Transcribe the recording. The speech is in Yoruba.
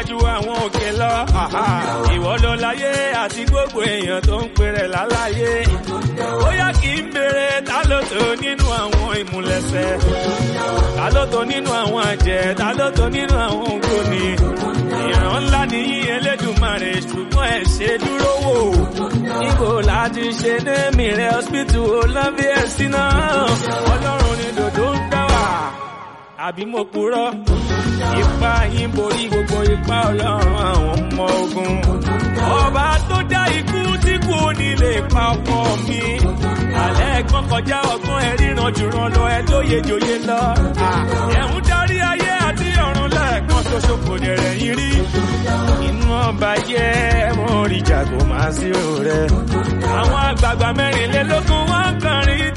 ju àwọn òkè lọ. ìwọ ló láyé àti gbogbo èèyàn tó ń pèrè láláyé. ó yá kí n béèrè ta ló tó nínú àwọn ìmúlẹ̀sẹ̀. ta ló tó nínú àwọn àjẹ́ ta ló tó nínú àwọn ògbóni. ìran ńlá nìyí Elédùmarè ṣùgbọ́n ẹ̀ ṣe dúró wò. níbo láti ṣe ní mìíràn hospital olóńbí ẹ̀sìn náà. ọlọ́run ni dòdò ń dá wà àbí mo purọ́ ipa yín borí gbogbo ipa ọlọ́run àwọn ọmọ ogun. ọba tó dá ikú tí kò ní lè pa ọkọ mi. alẹ́ ẹ̀gbọ́n kọjá ọgbọ́n ẹ ríran jùrọ̀ lọ ẹ lóye jòyè lọ. ẹ̀hún darí ayé àti ọ̀run lẹ́ẹ̀kan ṣoṣo kò dẹ̀rẹ̀ yín rí. inú ọba yẹ mo rí jago máa sí rẹ. àwọn àgbààgbà mẹ́rìnlélógún wọn